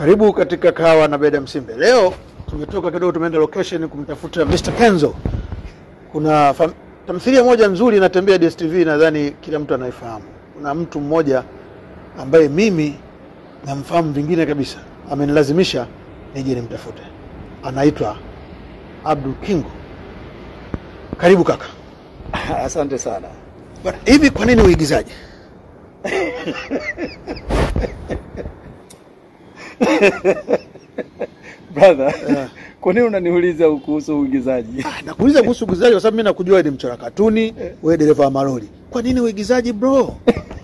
Karibu katika kahawa na Beda Msimbe. Leo tumetoka kidogo, tumeenda location kumtafuta Mr. Kenzo. Kuna fam- tamthilia moja nzuri inatembea DSTV, nadhani kila mtu anaifahamu. Kuna mtu mmoja ambaye mimi namfahamu vingine kabisa, amenilazimisha nije nimtafute, anaitwa Abdul Kingo. Karibu kaka. Asante sana. Bwana, hivi kwa nini uigizaji? Brother, Eh. kwa nini unaniuliza kuhusu uigizaji? Ah, nakuuliza kuhusu uigizaji kwa sababu mimi nakujua wewe ni mchora katuni, wewe dereva wa malori. Kwa nini uigizaji bro? Uh,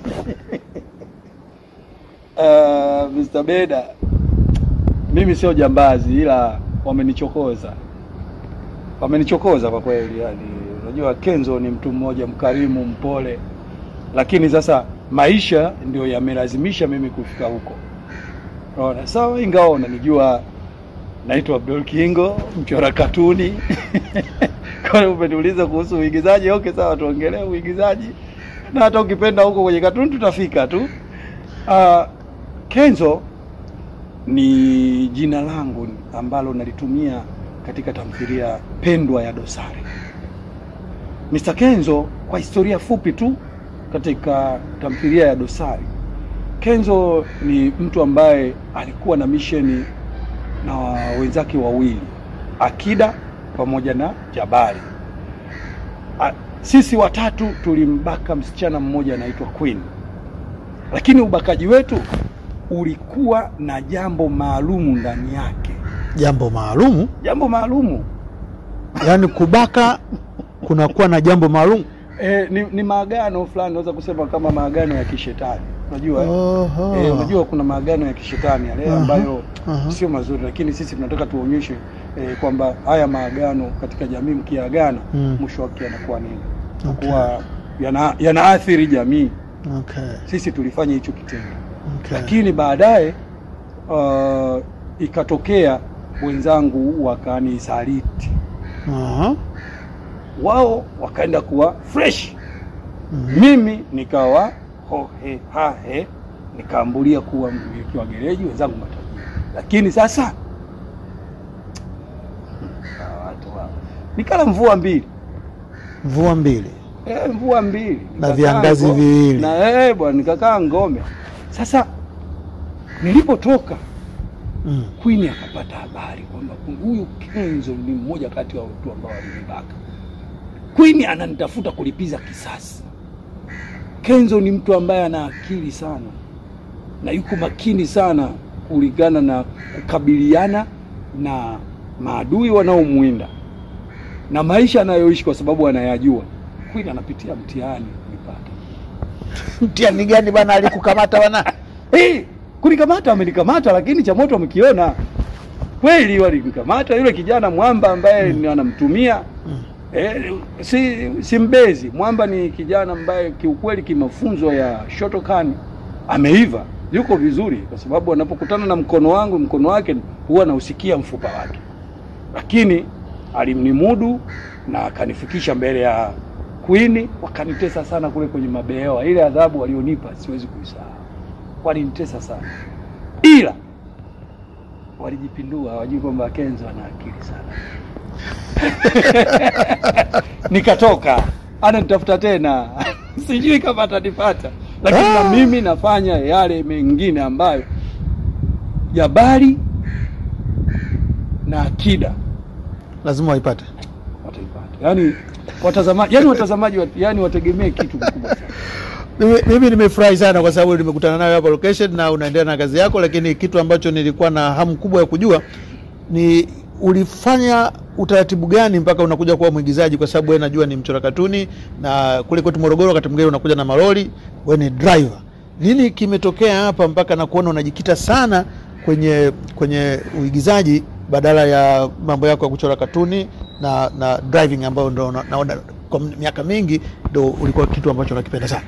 Mr. Beda, mimi sio jambazi ila wamenichokoza. Wamenichokoza kwa kweli yani. Unajua Kenzo ni mtu mmoja mkarimu, mpole. Lakini sasa maisha ndio yamelazimisha mimi kufika huko. Unaona? Sawa ingawa unanijua naitwa Abdul Kingo, mchora katuni. Kwa hiyo umeniuliza kuhusu uigizaji, okay sawa tuongelee uigizaji. Na hata ukipenda huko kwenye katuni tutafika tu. Uh, Kenzo ni jina langu ambalo nalitumia katika tamthilia pendwa ya Dosari. Mr. Kenzo, kwa historia fupi tu katika tamthilia ya Dosari, Kenzo ni mtu ambaye alikuwa na misheni na wenzake wawili, Akida pamoja na Jabari. A, sisi watatu tulimbaka msichana mmoja anaitwa Queen, lakini ubakaji wetu ulikuwa na jambo maalumu ndani yake, Jambo maalumu, jambo maalumu yaani kubaka kunakuwa na jambo maalum. e, ni, ni maagano fulani, naweza kusema kama maagano ya kishetani. Unajua eh? Oho. Eh, unajua kuna maagano ya kishetani yale Aha, ambayo aha. sio mazuri, lakini sisi tunataka tuonyeshe eh, kwamba haya maagano katika jamii mkiagana, Mm. mwisho wake yanakuwa nini? Okay. Kuwa yana, yanaathiri jamii. Okay. Sisi tulifanya hicho kitendo, Okay. lakini baadaye uh, ikatokea wenzangu wakanisaliti, Aha. wao wakaenda kuwa fresh Mhm. mimi nikawa hohe hahe nikaambulia kuwa mmiliki wa gereji, wenzangu matajiri. Lakini sasa hawa watu hawa. nikala mvua mbili Mvua mbili. e, mvua mbili Na Nikakaa viangazi ngo- viwili. na eh, bwana nikakaa ngome. Sasa nilipotoka Mm. Queen akapata habari kwamba huyu Kenzo ni mmoja kati ya watu ambao walinibaka. Queen ananitafuta kulipiza kisasi. Kenzo ni mtu ambaye ana akili sana na yuko makini sana kulingana na kukabiliana na maadui wanaomwinda na maisha anayoishi, kwa sababu anayajua. Queen anapitia mtihani kunipata. Mtihani gani bana alikukamata bana? Hey, kunikamata wamenikamata, lakini cha moto wamekiona kweli. Walinikamata yule kijana mwamba ambaye mm. anamtumia Mm. eh, si, si mbezi. Mwamba ni kijana ambaye kiukweli kimafunzo ya Shotokan ameiva, yuko vizuri, kwa sababu anapokutana na mkono wangu, mkono wake huwa nausikia mfupa wake, lakini alimnimudu na akanifikisha mbele ya Queen. Wakanitesa sana kule kwenye mabehewa, ile adhabu walionipa siwezi kuisahau walinitesa sana, ila walijipindua, hawajui kwamba Kenzo ana akili sana. Nikatoka, ananitafuta tena sijui kama atanipata, lakini na Ah. mimi nafanya yale mengine ambayo Jabari na Akida Lazima waipate. wataipata. Yani watazamaji, yani watazamaji, wat- yani wategemee kitu kikubwa sana. Mimi, mimi nimefurahi sana kwa sababu nimekutana nayo hapa location na unaendelea na kazi yako, lakini kitu ambacho nilikuwa na hamu kubwa ya kujua ni ulifanya utaratibu gani mpaka unakuja kuwa mwigizaji, kwa sababu wewe najua ni mchora katuni na kule kwetu Morogoro wakati mwingine unakuja na malori, wewe ni driver. Nini kimetokea hapa mpaka na kuona unajikita sana kwenye kwenye uigizaji badala ya mambo yako ya kuchora katuni na na driving ambayo ndo na- naona kwa miaka mingi ndo ulikuwa kitu ambacho unakipenda sana.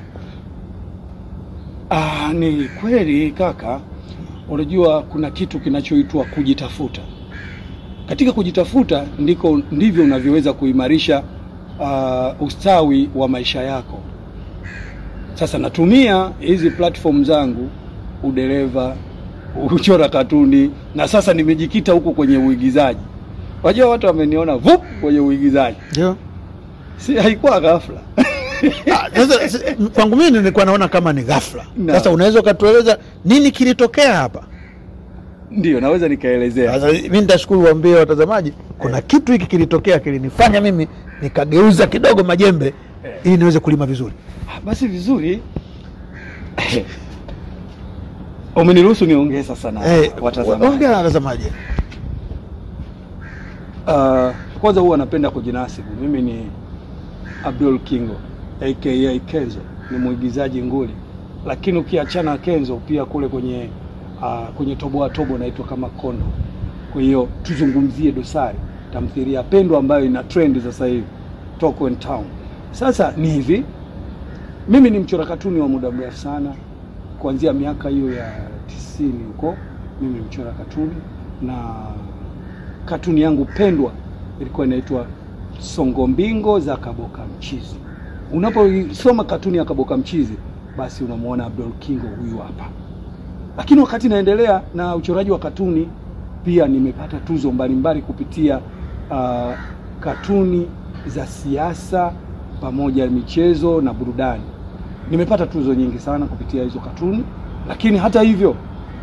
Ah, ni kweli kaka, unajua kuna kitu kinachoitwa kujitafuta. Katika kujitafuta ndiko ndivyo unavyoweza kuimarisha uh, ustawi wa maisha yako. Sasa natumia hizi platform zangu, udereva, kuchora katuni na sasa nimejikita huku kwenye uigizaji. Wajua watu wameniona vup kwenye uigizaji, Ndio. si haikuwa ghafla. Ah, Sasa si- kwangu mimi nilikuwa naona kama ni ghafla. Na. Sasa unaweza ukatueleza nini kilitokea hapa? Ndio naweza nikaelezea. Sasa mimi nitashukuru waambie watazamaji, kuna kitu hiki kilitokea kilinifanya mimi nikageuza kidogo majembe Eh. ili niweze kulima vizuri. Ah, Basi vizuri, umeniruhusu niongee sasa na Eh, watazamaji. ongea na watazamaji. Uh, kwanza huwa napenda kujinasibu. Mimi ni Abdul Kingo aka Kenzo, ni mwigizaji nguli, lakini ukiachana na Kenzo pia kule kwenye uh, kwenye toboa tobo naitwa kama Kondo. Kwa hiyo tuzungumzie Dosari, tamthilia pendwa ambayo ina trend sasa hivi Talk in Town. Sasa ni hivi, mimi ni mchora katuni wa muda mrefu sana, kuanzia miaka hiyo ya tisini huko, mimi ni mchora katuni na katuni yangu pendwa ilikuwa inaitwa Songo Mbingo za Kaboka Mchizi. Unaposoma katuni ya Kaboka Mchizi, basi unamwona Abdul Kingo huyu hapa. Lakini wakati naendelea na uchoraji wa katuni, pia nimepata tuzo mbalimbali kupitia uh, katuni za siasa pamoja na michezo na burudani. Nimepata tuzo nyingi sana kupitia hizo katuni, lakini hata hivyo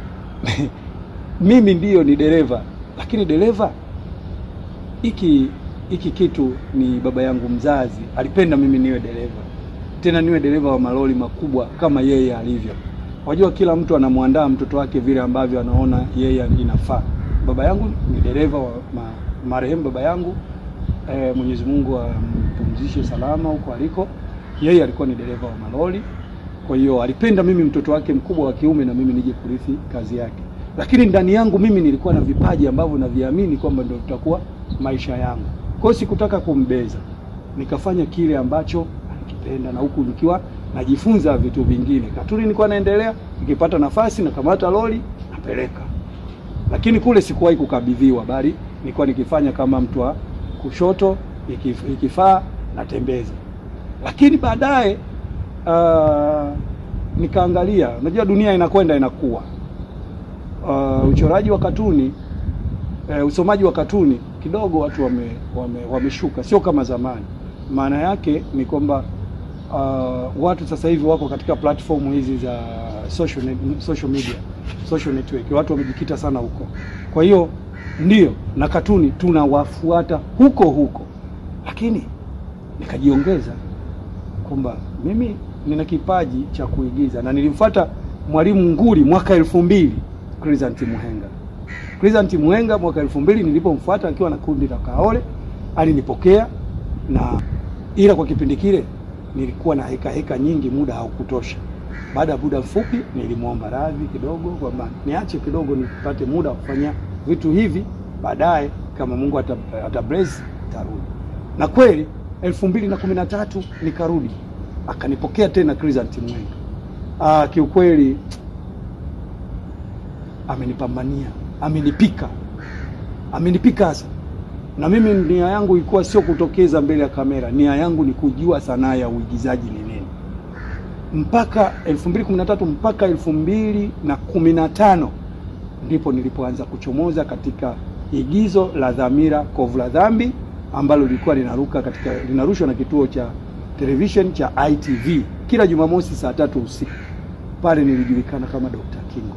mimi ndiyo ni dereva, lakini dereva hiki hiki kitu ni baba yangu mzazi alipenda mimi niwe dereva, tena niwe dereva wa malori makubwa kama yeye alivyo. Wajua, kila mtu anamwandaa mtoto wake vile ambavyo anaona yeye inafaa. Baba yangu ni dereva wa ma, marehemu baba yangu e, Mwenyezi Mungu ampumzishe salama huko aliko. Yeye alikuwa ni dereva wa malori, kwa hiyo alipenda mimi mtoto wake mkubwa wa kiume na mimi nije kurithi kazi yake, lakini ndani yangu mimi nilikuwa na vipaji ambavyo naviamini kwamba ndio vitakuwa maisha yangu. Kwa hiyo sikutaka kumbeza, nikafanya kile ambacho alikipenda, na huku nikiwa najifunza vitu vingine. Katuni nilikuwa naendelea, nikipata nafasi nakamata lori napeleka, lakini kule sikuwahi kukabidhiwa, bali nilikuwa nikifanya kama mtu wa kushoto, ikif- ikifaa natembeza. Lakini baadaye uh, nikaangalia, unajua dunia inakwenda inakuwa uh, uchoraji wa katuni uh, usomaji wa katuni kidogo watu wame, wame, wameshuka, sio kama zamani. Maana yake ni kwamba uh, watu sasa hivi wako katika platform hizi za social, net- social media social network, watu wamejikita sana huko. Kwa hiyo ndio na katuni tunawafuata huko huko, lakini nikajiongeza kwamba mimi nina kipaji cha kuigiza na nilimfuata mwalimu nguli mwaka elfu mbili Crescent Muhenga. Crescent Muhenga mwaka elfu mbili nilipomfuata akiwa na kundi la Kaole alinipokea, na ila kwa kipindi kile nilikuwa na heka heka nyingi, muda haukutosha. Baada ya muda mfupi nilimwomba radhi kidogo kwamba niache kidogo nipate muda wa kufanya vitu hivi, baadaye kama Mungu ata, ata bless tarudi. Na kweli elfu mbili na kumi na tatu nikarudi, akanipokea tena Crescent Muhenga. Ah, kiukweli amenipambania, amenipika, amenipika hasa. Na mimi nia yangu ilikuwa sio kutokeza mbele ya kamera, nia yangu ni kujua sanaa ya uigizaji ni nini. Mpaka 2013 mpaka 2015 ndipo nilipoanza kuchomoza katika igizo la Dhamira Kovu la Dhambi ambalo lilikuwa linaruka katika linarushwa na kituo cha television cha ITV kila Jumamosi saa tatu usiku. Pale nilijulikana kama Dr. Kingo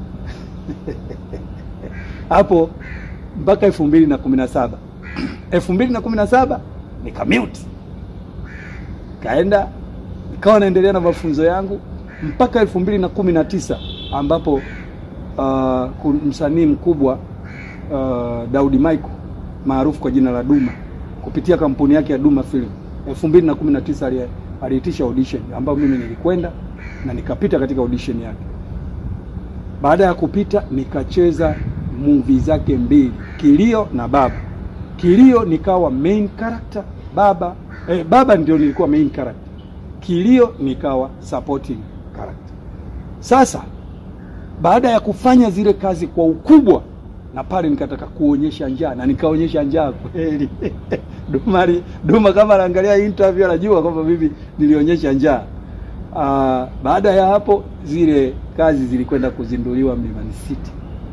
hapo mpaka elfu mbili na kumi na saba elfu mbili na kumi na saba nikamute kaenda nikawa naendelea na mafunzo yangu mpaka elfu mbili na kumi na tisa ambapo uh, ku- msanii mkubwa uh, Daudi Michael maarufu kwa jina la Duma kupitia kampuni yake ya Duma Film elfu mbili na kumi na tisa ali- aliitisha audition ambayo mimi nilikwenda na nikapita katika audition yake. Baada ya kupita nikacheza movie zake mbili, Kilio na Baba. Kilio nikawa main character, Baba eh, Baba ndio nilikuwa main character, Kilio nikawa supporting character. Sasa baada ya kufanya zile kazi kwa ukubwa, na pale nikataka kuonyesha njaa na nikaonyesha njaa kweli. Duma, ali- Duma kama anaangalia interview anajua kwamba mimi nilionyesha njaa. Uh, baada ya hapo zile kazi zilikwenda kuzinduliwa Mlimani City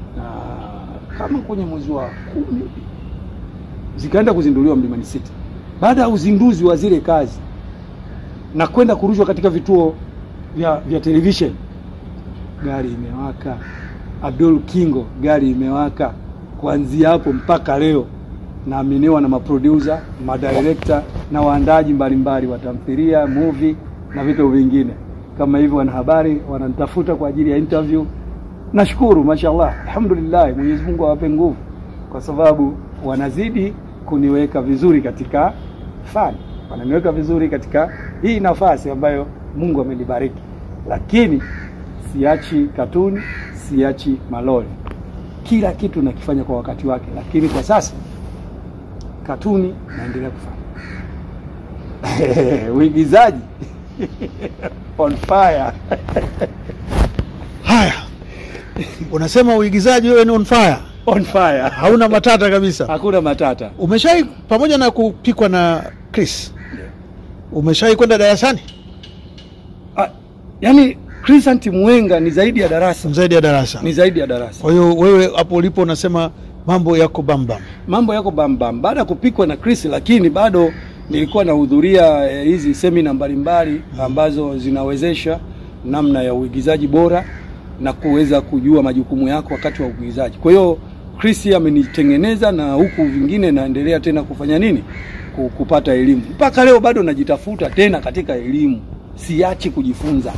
kama kwenye mwezi wa kumi zikaenda kuzinduliwa Mlimani City. Baada ya uzinduzi wa zile kazi na kwenda kurushwa katika vituo vya, vya television, gari imewaka. Abdul Kingo, gari imewaka. Kuanzia hapo mpaka leo naaminiwa na maproducer, madirector na waandaji mbalimbali wa tamthilia, movie na vitu vingine kama hivyo. Wanahabari wananitafuta kwa ajili ya interview. Nashukuru, mashallah, alhamdulillah, Mwenyezi Mungu awape nguvu, kwa sababu wanazidi kuniweka vizuri katika fani, wananiweka vizuri katika hii nafasi ambayo Mungu amenibariki, lakini siachi katuni, siachi malori, kila kitu nakifanya kwa wakati wake, lakini kwa sasa katuni naendelea kufanya uigizaji on fire. Haya, unasema uigizaji wewe ni on fire, on fire, hauna matata kabisa. hakuna matata. Umeshai pamoja na kupikwa na Chris, umeshai kwenda darasani Ah, yani Crescent Mwenga ni zaidi ya darasa, zaidi ya darasa? ni zaidi ya darasa. Kwa hiyo wewe hapo ulipo unasema mambo yako bambam. Mambo yako bambam baada ya kupikwa na Chris, lakini bado nilikuwa nahudhuria eh, hizi semina mbalimbali ambazo zinawezesha namna ya uigizaji bora na kuweza kujua majukumu yako wakati wa uigizaji. Kwa hiyo Chris amenitengeneza na huku vingine naendelea tena kufanya nini, Ku- kupata elimu. Mpaka leo bado najitafuta tena katika elimu, siachi kujifunza.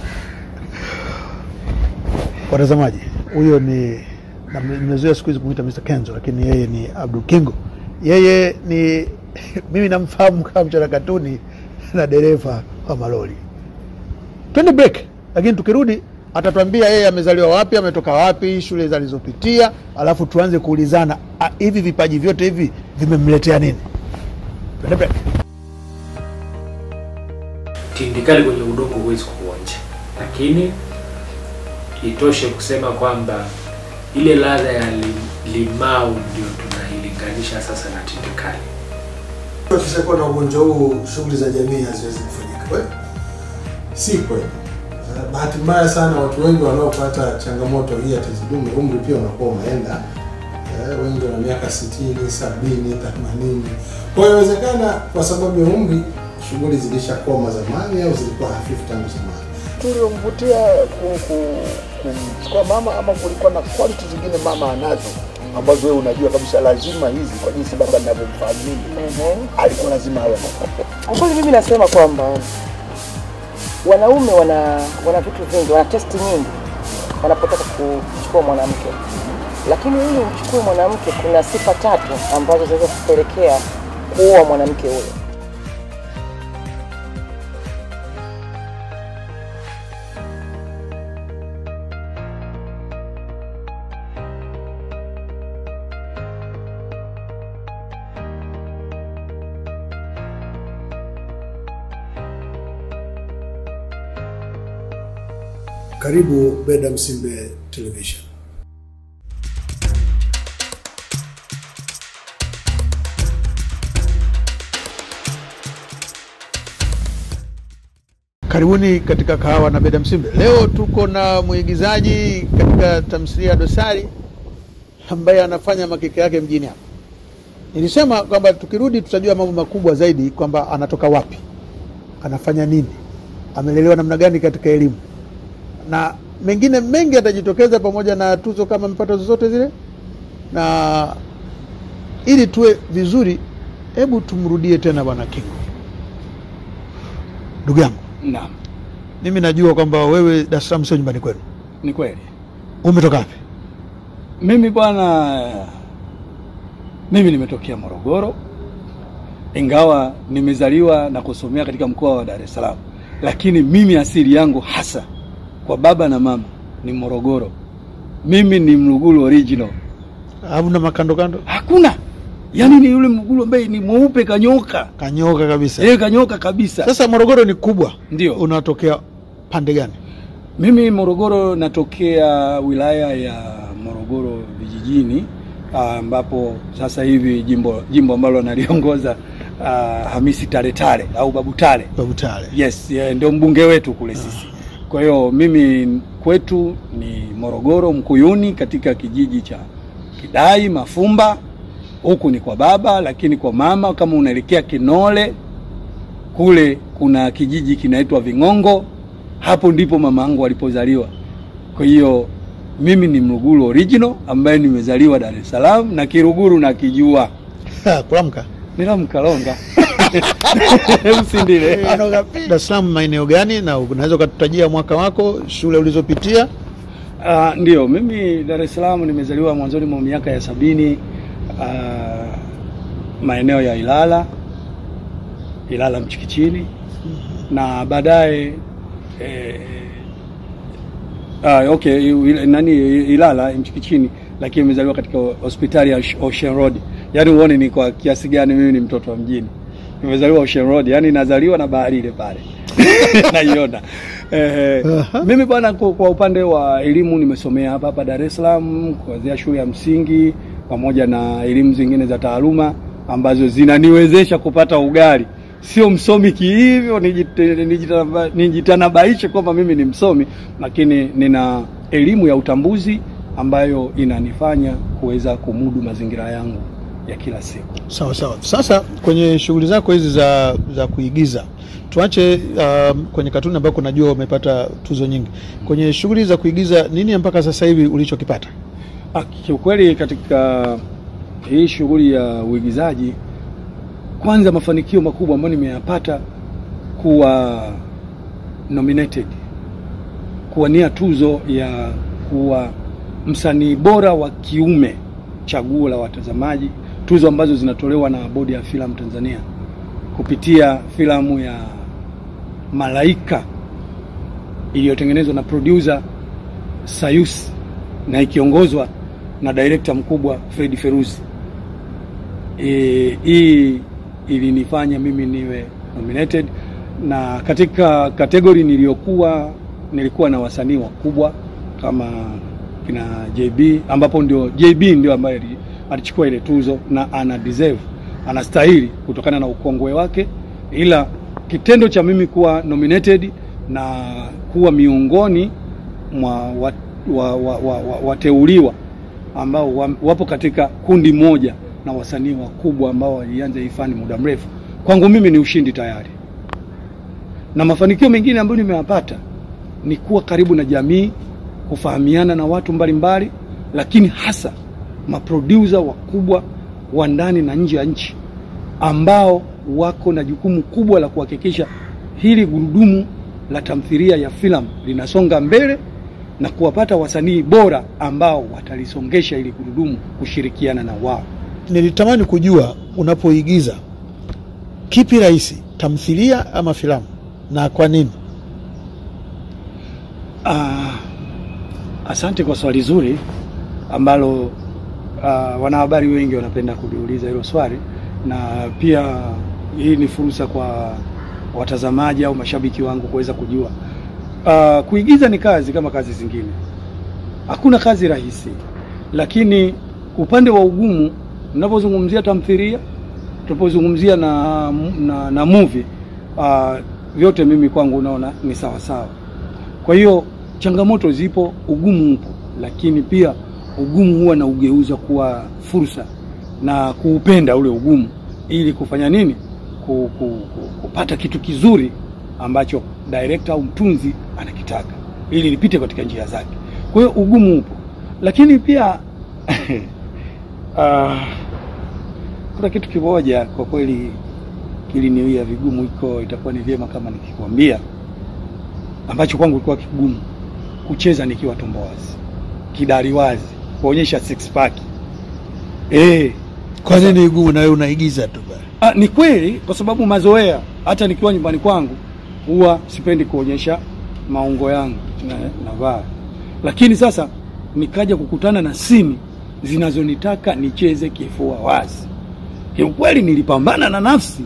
Watazamaji, huyo ni na nimezoea siku hizi kumwita Mr. Kenzo, lakini yeye ni Abdul Kingo. Yeye ni mimi namfahamu kama mchora katuni na dereva wa malori. Twende break, lakini tukirudi atatuambia yeye amezaliwa wapi, ametoka wapi, shule alizopitia, alafu tuanze kuulizana ah, hivi vipaji vyote hivi vimemletea nini? Twende break. tindikali kwenye udongo huwezi kuonja, lakini itoshe kusema kwamba ile ladha ya lim- limau ndio tunailinganisha sasa na tindikali. Tukishakuwa na ugonjwa huu, shughuli za jamii haziwezi kufanyika. Kweli si kweli. Eh, Bahati mbaya sana, watu wengi wanaopata changamoto hii ya tezi dume, umri pia unakuwa umeenda. Eh, Wengi wana miaka sitini, sabini, themanini. Kwa hiyo inawezekana kwa sababu ya umri shughuli zilishakoma zamani au zilikuwa hafifu tangu zamani. tuliomvutia ku- ku- kumchukua mama ama kulikuwa na quality zingine mama anazo ambazo wewe unajua kabisa lazima hizi kwa jinsi baba ninavyomfahamu mimi alikuwa lazima awe na Kwa kweli mimi nasema kwamba wanaume wana wana vitu vingi, wana testi nyingi wanapotaka kuchukua mwanamke, lakini ili umchukue mwanamke, kuna sifa tatu ambazo zinaweza kupelekea kuoa mwanamke huyo. Karibu Beda Msimbe Television. Karibuni katika kahawa na Beda Msimbe. Leo tuko na mwigizaji katika tamthilia ya Dosari ambaye anafanya makeke yake mjini hapa. Nilisema kwamba tukirudi tutajua mambo makubwa zaidi, kwamba anatoka wapi, anafanya nini, amelelewa namna gani katika elimu, na mengine mengi yatajitokeza, pamoja na tuzo kama mpata zozote zile. Na ili tuwe vizuri, hebu tumrudie tena Bwana Kingo, ndugu yangu. Naam, Mimi najua kwamba wewe Dar es Salaam sio nyumbani kwenu. ni kweli. Umetoka wapi? Mimi bwana, mimi nimetokea Morogoro, ingawa nimezaliwa na kusomea katika mkoa wa Dar es Salaam, lakini mimi asili yangu hasa kwa baba na mama ni Morogoro. Mimi ni Mluguru original, Hamna makando kando, hakuna yaani ni yule Mluguru ambaye ni mweupe kanyoka, kanyoka kabisa. yeye kanyoka kabisa. Sasa Morogoro ni kubwa, Ndio. unatokea pande gani? Mimi Morogoro natokea wilaya ya Morogoro vijijini ah, ambapo sasa hivi jimbo jimbo ambalo analiongoza ah, Hamisi Tale Tale au Babu Tale. Babu Tale. Yes, yeah, ndio mbunge wetu kule sisi. Kwa hiyo mimi kwetu ni Morogoro Mkuyuni katika kijiji cha Kidai, Mafumba, huku ni kwa baba, lakini kwa mama kama unaelekea Kinole kule kuna kijiji kinaitwa Ving'ongo, hapo ndipo mama yangu alipozaliwa. Kwa hiyo mimi ni Mruguru original ambaye nimezaliwa Dar es Salaam na Kiruguru nakijua. Ha, kulamka Nilamkalonga Msindile. Dar es Salaam maeneo gani, na unaweza ukatutajia mwaka wako, shule ulizopitia? Uh, ndio mimi Dar es Salaam nimezaliwa mwanzoni mwa miaka ya sabini uh, maeneo ya Ilala Ilala Mchikichini na baadaye eh, ah, okay il- nani Ilala Mchikichini, lakini nimezaliwa katika hospitali ya Ocean Road. Yaani uone ni kwa kiasi gani mimi ni mtoto wa mjini. Nimezaliwa Ocean Road, yaani nazaliwa na bahari ile pale naiona. Eh, Aha. mimi bwana, kwa, kwa upande wa elimu nimesomea hapa hapa Dar es Salaam kuanzia shule ya msingi pamoja na elimu zingine za taaluma ambazo zinaniwezesha kupata ugali. Sio msomi kihivyo nijite- nijitana- nijitanabaishe kwamba mimi ni msomi, lakini nina elimu ya utambuzi ambayo inanifanya kuweza kumudu mazingira yangu ya kila siku. Sawa sawa. Sasa kwenye shughuli zako hizi za za kuigiza tuache um, kwenye katuni ambako najua umepata tuzo nyingi. Kwenye shughuli za kuigiza, nini mpaka sasa hivi ulichokipata? Ah, Kiukweli katika hii shughuli ya uigizaji, kwanza mafanikio makubwa ambayo nimeyapata kuwa nominated, kuwania tuzo ya kuwa msanii bora wa kiume chaguo la watazamaji, tuzo ambazo zinatolewa na Bodi ya Filamu Tanzania kupitia filamu ya Malaika iliyotengenezwa na producer Sayusi na ikiongozwa na director mkubwa Fred Feruzi. E, hii ilinifanya mimi niwe nominated na katika kategori niliyokuwa nilikuwa na wasanii wakubwa kama kina JB ambapo ndio JB ndio ambaye ali- alichukua ile tuzo na ana deserve anastahili kutokana na ukongwe wake, ila kitendo cha mimi kuwa nominated na kuwa miongoni mwa wa- wa- wa- wa- wa- wateuliwa ambao wa- wapo katika kundi moja na wasanii wakubwa ambao walianza hii fani muda mrefu, kwangu mimi ni ushindi tayari. Na mafanikio mengine ambayo nimeyapata ni kuwa karibu na jamii, kufahamiana na watu mbalimbali mbali, lakini hasa maproducer wakubwa wa ndani na nje ya nchi ambao wako na jukumu kubwa la kuhakikisha hili gurudumu la tamthilia ya filamu linasonga mbele na kuwapata wasanii bora ambao watalisongesha ili gurudumu kushirikiana na wao. Nilitamani kujua unapoigiza, kipi rahisi, tamthilia ama filamu, na kwa nini? Ah, asante kwa swali zuri ambalo ah, wanahabari wengi wanapenda kuliuliza hilo swali, na pia hii ni fursa kwa watazamaji au mashabiki wangu kuweza kujua. Ah, kuigiza ni kazi kama kazi zingine, hakuna kazi rahisi, lakini upande wa ugumu, mnapozungumzia tamthilia, tunapozungumzia na, na, na movie ah, vyote mimi kwangu naona ni sawa sawa. Kwa hiyo changamoto zipo, ugumu upo, lakini pia ugumu huwa na ugeuza kuwa fursa na kuupenda ule ugumu ili kufanya nini? Ku, ku, ku, kupata kitu kizuri ambacho director au mtunzi anakitaka ili lipite katika njia zake. Kwa hiyo ugumu upo, lakini pia ah, kuna kitu kimoja kwa kweli kiliniwia vigumu, iko itakuwa ni vyema kama nikikwambia ambacho kwangu kilikuwa kigumu kucheza nikiwa tumbo wazi, kidari wazi, kuonyesha six pack. Eh, Kwa nini igumu na wewe unaigiza tu bana? ah, ni kweli kwa sababu mazoea, hata nikiwa nyumbani kwangu huwa sipendi kuonyesha maungo yangu na navaa, lakini sasa nikaja kukutana na sini zinazonitaka nicheze kifua wazi. Kiukweli nilipambana na nafsi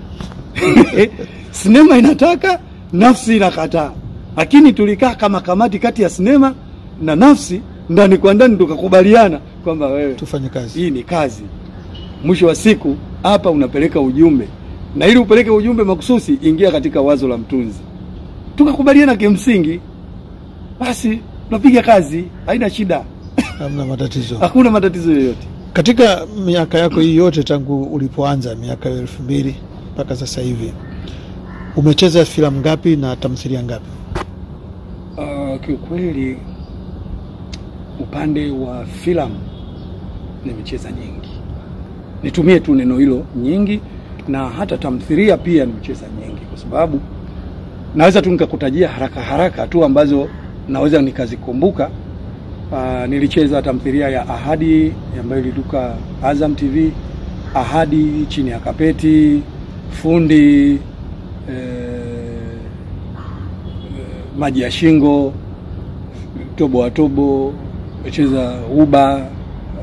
sinema inataka, nafsi inakataa, lakini tulikaa kama kamati kati ya sinema na nafsi, ndani kwa ndani tukakubaliana kwamba wewe Tufanye kazi. hii ni kazi. Mwisho wa siku hapa unapeleka ujumbe, na ili upeleke ujumbe makususi, ingia katika wazo la mtunzi. Tukakubaliana kimsingi, basi tunapiga kazi, haina shida. hamna matatizo. hakuna matatizo yoyote. Katika miaka yako hii yote tangu ulipoanza miaka ya elfu mbili mpaka sasa hivi umecheza filamu ngapi na tamthilia ngapi? Uh, kiukweli upande wa filamu nimecheza nyingi, nitumie tu neno hilo nyingi, na hata tamthilia pia nimecheza nyingi, kwa sababu naweza tu nikakutajia haraka haraka tu ambazo naweza nikazikumbuka. Uh, nilicheza tamthilia ya Ahadi ambayo iliduka Azam TV, Ahadi, Chini ya Kapeti, Fundi, eh, maji ya shingo, tobo wa tobo, mecheza uba, uh,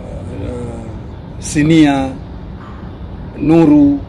sinia, nuru,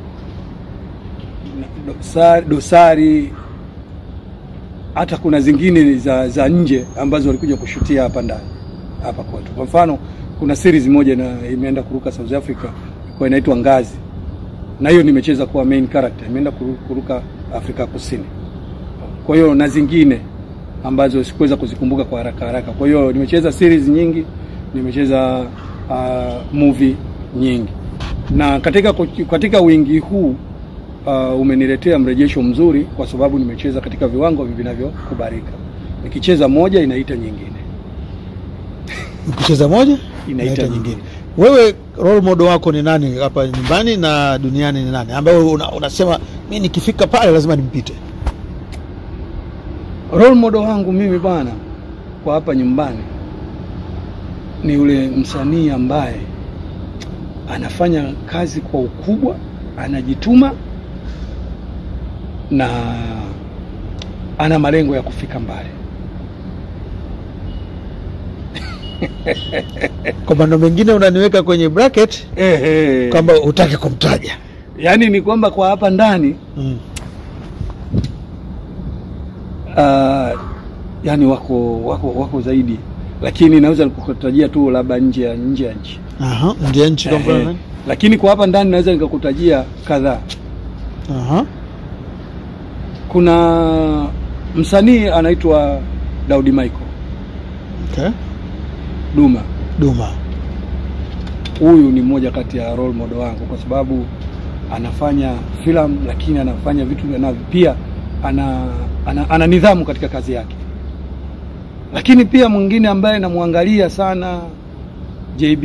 dosa- dosari, hata kuna zingine za, za nje ambazo walikuja kushutia hapa ndani hapa kwetu. Kwa mfano, kuna series moja na imeenda kuruka South Africa kwa inaitwa Ngazi, na hiyo nimecheza kuwa main character, imeenda kuru- kuruka Afrika Kusini kwa hiyo na zingine ambazo sikuweza kuzikumbuka kwa haraka haraka. Kwa hiyo nimecheza series nyingi, nimecheza uh, movie nyingi, na katika katika wingi huu uh, umeniletea mrejesho mzuri, kwa sababu nimecheza katika viwango vinavyokubalika. Nikicheza moja inaita nyingine, Ukicheza moja Inaita inaita nyingine. nyingine. Wewe role model wako ni nani hapa nyumbani na duniani ni nani, ambayo una, unasema mi nikifika pale lazima nimpite? role model wangu mimi bwana, kwa hapa nyumbani ni yule msanii ambaye anafanya kazi kwa ukubwa, anajituma na ana malengo ya kufika mbali. Kwa maneno mengine unaniweka kwenye bracket Ehe. kwamba hutaki kumtaja. Yaani ni kwamba kwa hapa ndani Mm. uh, yani wako wako wako zaidi, lakini naweza nikukutajia tu labda nje ya nje ya nchi Aha, nje ya nchi kwa mfano Ehe. nani? lakini kwa hapa ndani naweza nikakutajia kadhaa. Aha. Kuna msanii anaitwa Daudi Michael Okay. Duma. Duma. Huyu ni mmoja kati ya role model wangu kwa sababu anafanya filamu, lakini anafanya vitu anavyo pia ana, ana, ana nidhamu katika kazi yake. Lakini pia mwingine ambaye namwangalia sana JB,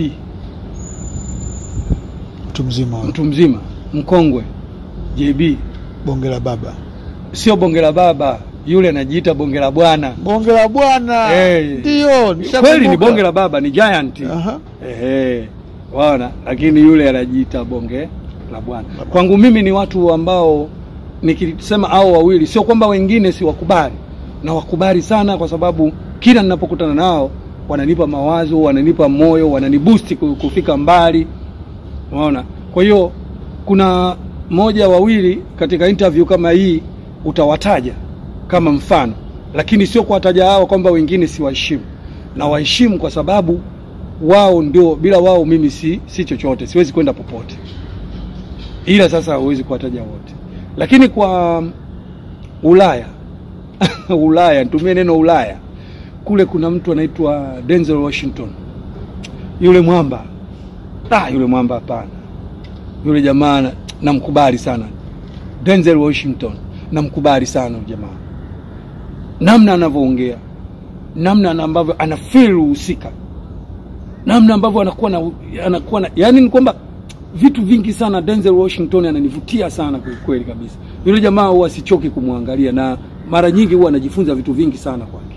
Mtu mzima mtu mzima mkongwe JB, bonge la baba. sio bonge la baba, yule anajiita bonge la bwana. Bonge la bwana. Eh. Ndio, Kweli ni nishakumbuka. bonge la baba, ni giant. Aha. Ehe, waona, lakini yule anajiita bonge la bwana. Kwangu mimi ni watu ambao nikisema hao wawili, sio kwamba wengine si wakubali, na wakubali sana, kwa sababu kila ninapokutana nao wananipa mawazo, wananipa moyo, wananibusti ku- kufika mbali, unaona. Kwa hiyo kuna moja wawili katika interview kama hii utawataja kama mfano, lakini sio kuwataja hao kwamba wengine si waheshimu, na waheshimu kwa sababu wao ndio, bila wao mimi si, si chochote, siwezi kwenda popote. Ila sasa huwezi kuwataja wote, lakini kwa Ulaya Ulaya, nitumie neno Ulaya, kule kuna mtu anaitwa Denzel Washington, yule mwamba ah, yule mwamba hapana, yule jamaa na- namkubali sana Denzel Washington, namkubali sana yule jamaa, namna anavyoongea, namna na ambavyo ana feel uhusika, namna ambavyo anakuwa na anakuwa na yani, ni kwamba vitu vingi sana. Denzel Washington ananivutia sana kwa kweli kabisa. Yule jamaa huwa sichoki kumwangalia, na mara nyingi huwa anajifunza vitu vingi sana kwake.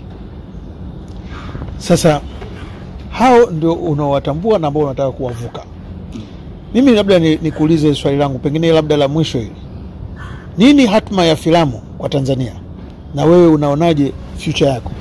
Sasa hao ndio unaowatambua na ambao unataka kuwavuka. Mimi labda ni- nikuulize swali langu pengine labda la mwisho hili, nini hatma ya filamu kwa Tanzania na wewe unaonaje future yako?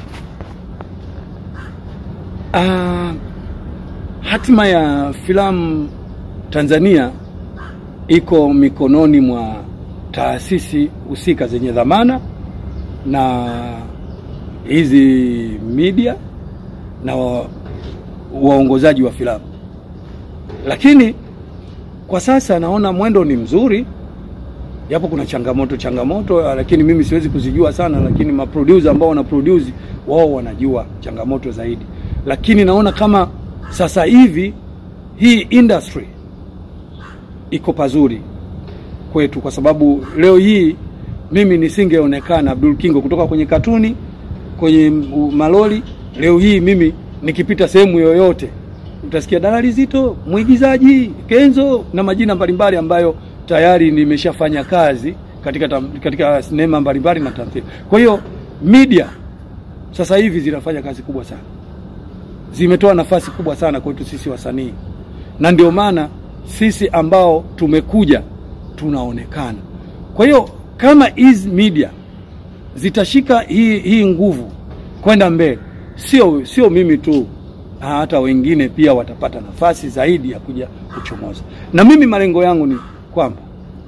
Ah, hatima ya filamu Tanzania iko mikononi mwa taasisi husika zenye dhamana na hizi media na wa, waongozaji wa filamu, lakini kwa sasa naona mwendo ni mzuri, japo kuna changamoto changamoto, lakini mimi siwezi kuzijua sana, lakini maproducer ambao wana produce wao wanajua changamoto zaidi, lakini naona kama sasa hivi hii industry iko pazuri kwetu, kwa sababu leo hii mimi nisingeonekana Abdul Kingo kutoka kwenye katuni kwenye u- maloli. Leo hii mimi nikipita sehemu yoyote utasikia dalali Zito, mwigizaji Kenzo na majina mbalimbali ambayo tayari nimeshafanya kazi katika, tam, katika sinema mbalimbali na tamthilia. Kwa hiyo media sasa hivi zinafanya kazi kubwa sana, zimetoa nafasi kubwa sana kwetu sisi wasanii, na ndio maana sisi ambao tumekuja tunaonekana. Kwa hiyo kama hizi media zitashika hii, hii nguvu kwenda mbele, sio sio mimi tu, na hata wengine pia watapata nafasi zaidi ya kuja kuchomoza. Na mimi malengo yangu ni kwamba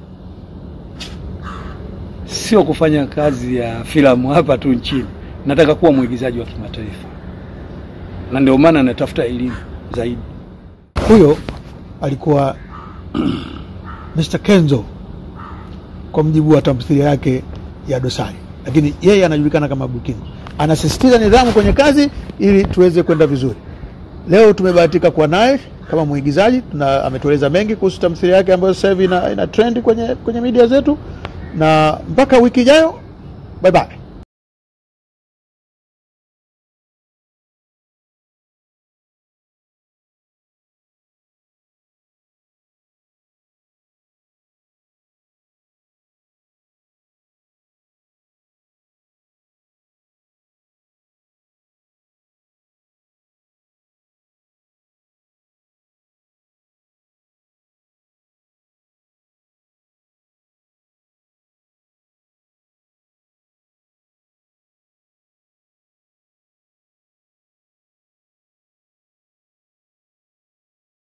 sio kufanya kazi ya filamu hapa tu nchini, nataka kuwa mwigizaji wa kimataifa, na ndio maana natafuta elimu zaidi. Huyo alikuwa Mr. Kenzo kwa mjibu wa tamthilia yake ya Dosari, lakini yeye anajulikana kama Bukingo. Anasisitiza nidhamu kwenye kazi ili tuweze kwenda vizuri. Leo tumebahatika kuwa naye kama mwigizaji tuna, ametueleza mengi kuhusu tamthilia yake ambayo sasa hivi ina, ina trend kwenye, kwenye media zetu, na mpaka wiki ijayo, bye bye.